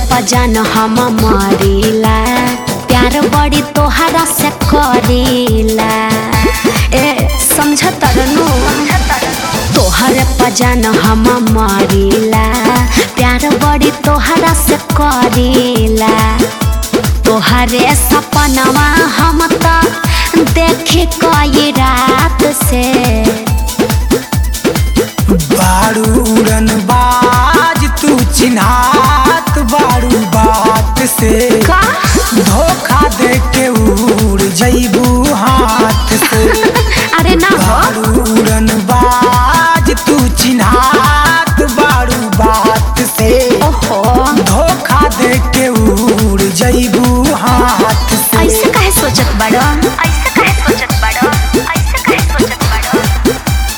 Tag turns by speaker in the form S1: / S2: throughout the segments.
S1: पजान हम मरीला प्यार बड़ी तोहरा से करीला ए समझ तरनु तोहर पजान हम मरीला प्यार बड़ी तोहरा से करीला तोहरे सपनवा हम तो देखे कई रात से
S2: बारूरन बाज तू चिन्हात बारू बात से
S1: का
S2: धोखा दे के उड़ जैबू हाथ से
S1: अरे ना हो
S2: बारूरन बाज तू चिन्हात बारू बात से
S1: ओहो
S2: धोखा दे के उड़ जैबू हाथ से
S1: ऐसे काहे सोचत बाड़ो ऐसे काहे सोचत बाड़ो ऐसे काहे सोचत बाड़ो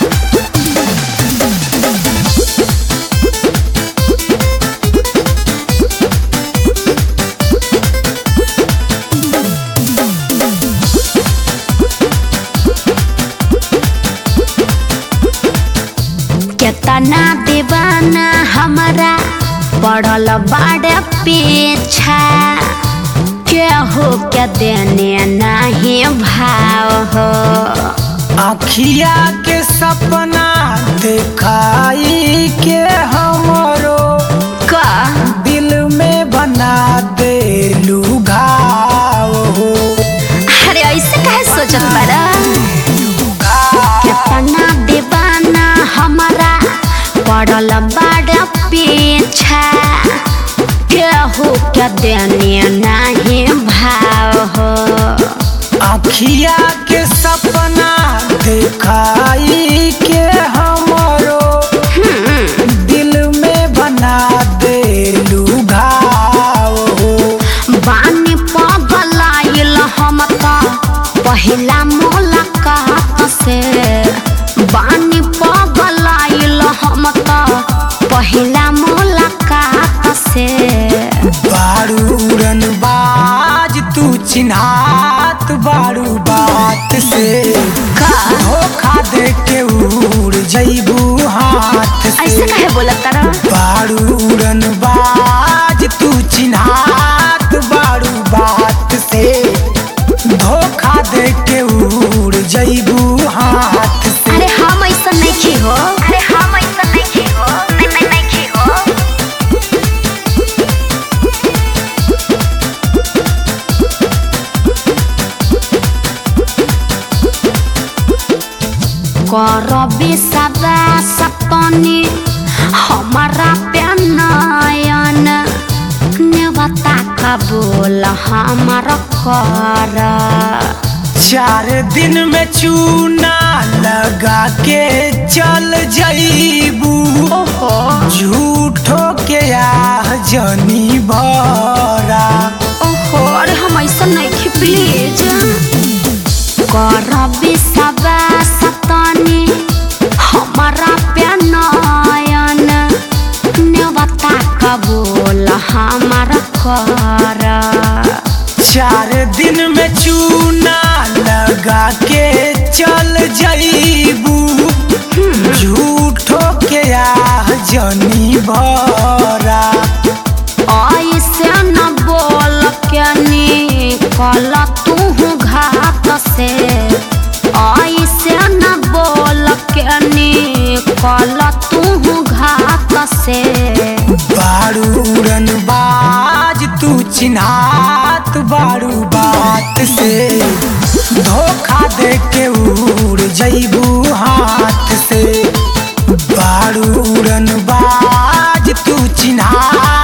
S1: केतना दीवाना हमारा पड़ल बाड़े पीछा केहू के देने नहीं भाव हो
S2: आखिया के सपना देखाई के हमरो
S1: का
S2: दिल में बना दे लुघाव हो
S1: अरे ऐसे काहे सोचत बाड़ा केतना दीवाना हमारा पड़ल बाड़े पीछा केहू के देने नहीं भाव हो
S2: आखिया के सपना देखाई के हमरो दिल में बना दे लुघाव हो
S1: बानी पगलाइल हम त पहिला मुलाकात से बानी पगलाइल हम त पहिला मुलाकात से
S2: बारूरन बाज तू चिन्हात बारू बात से
S1: का
S2: धोखा दे के उड़ जैबू हाथ
S1: ऐसे
S2: से
S1: काहे बोलत तारा
S2: बारूरन बाज तू चिन्हात बारू बात से धोखा दे के उड़ जैबू हाथ से
S1: अरे हम ऐसा नहीं हो अरे हम ऐसा नहीं हो नहीं नहीं नहीं हो करबी सदा सपनी हमारा प्यानयन नेवता कबूल हमार कर
S2: चार दिन में चूना लगा के चल जईबू
S1: ओहो
S2: झूठो के आह जनी भरा
S1: ओहो अरे हम ऐसा नहीं खी प्लीज करबी सबा सतनी हमारा प्यानयन नेवता कबूल हमारा कर
S2: चार दिन में चूना लगा के चल जईबू झूठो के आह जनी भरा
S1: ऐसे न बोल के निकल तू घात से ऐसे न बोल के निकल तू घात से
S2: बारूरन बाज तू चिन्हात बारू बात से धोखा दे के उड़ जईबू हाथ से बारूरन बाज तू चिन्हात